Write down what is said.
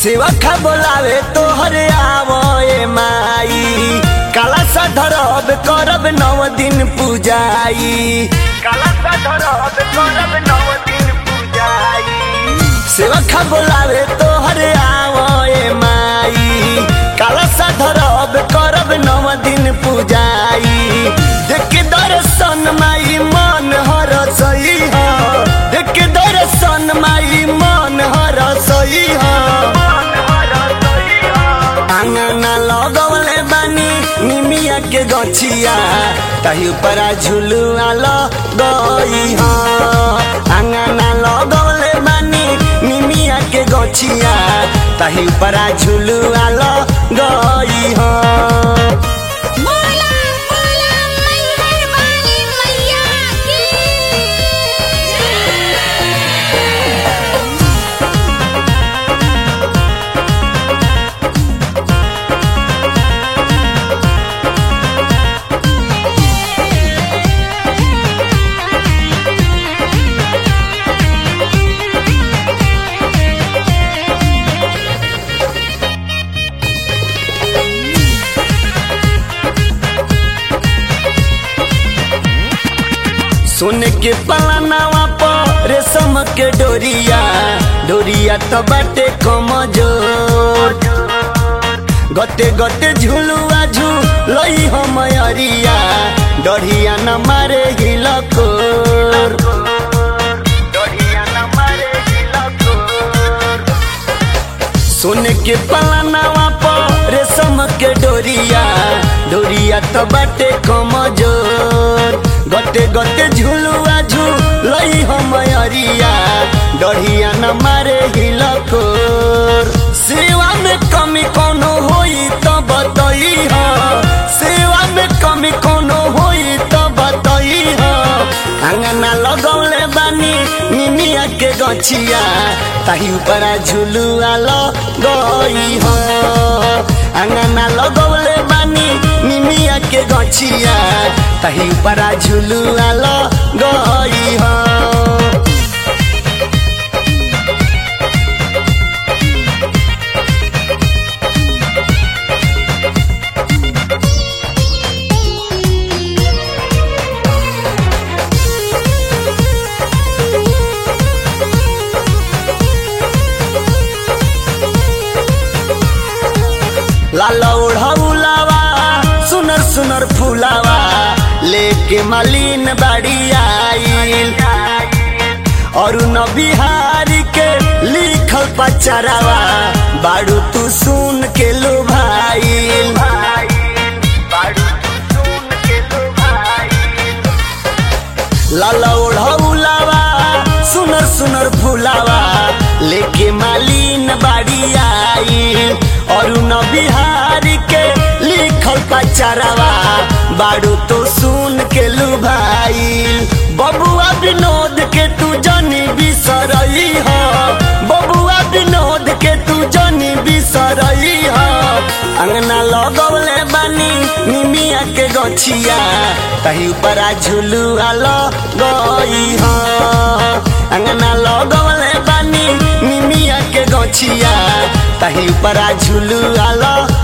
सेवा खा बोलावे तोहरे आवए माई काला सा धरब करब नव दिन पूजाई काला सा धरब करब नव दिन पूजाई सेवा खा बोलावे तोहरे आवए माई काला सा धरब करब नव दिन पूजाई देख के दर्शन माई मन हर सही ह देख के दर्शन माई मन हर सही ह आंगना लगवले बानी निमिया के गछिया तही ऊपरा झुलुआ गई ह आंगना लगवले बानी निमिया के गछिया तही ऊपरा झुलुआ गई ह बोला बोला मैहर वाली मैया की सुन के पलनावा पर रेशम के डोरिया डोरिया तो बाटे कमजोर गते गते झुलुआ झूलई हो मयरिया डढ़िया न मारे हिलकोर डढ़िया न मारे हिलकोर सुन के पलनावा पर रेशम के डोरिया डोरिया तो बाटे कमजोर गते गते झुलुआ झूलई हो मयरिया डढ़िया न मारे हिलकोर सेवा में कमी कोनो होई तो बतई ह सेवा में कमी कोनो होई तो बतई ह अंगना लगौले बानी निमिया के गछिया ताही ऊपरा झुलुआ गई ह अंगना लगौले बानी निमिया के गछिया ताही ऊपरा झुलुआ गई ह लाल ओढ़ौलावा सुनर सुनर फूलावा लेके मालिन बाड़ी आइल और न बिहारी के लिखल पचरावा बाड़ू तू सुन के लो भाईल लाल ओढ़ौलावा सुनर सुनर फूलावा लेके मालिन बाड़ी आई और न बिहारी के लिखल पचरावा बाड़ू तो सुन के लू भाई बबुआ विनोद के तू जनी बिसरई ह बबुआ विनोद के तू जनी बिसरई ह अंगना लगवले बानी निमिया के गछिया तही ऊपरा झुलुआ गई ह अंगना लगवले बानी निमिया के गछिया तही ऊपरा झुलुआ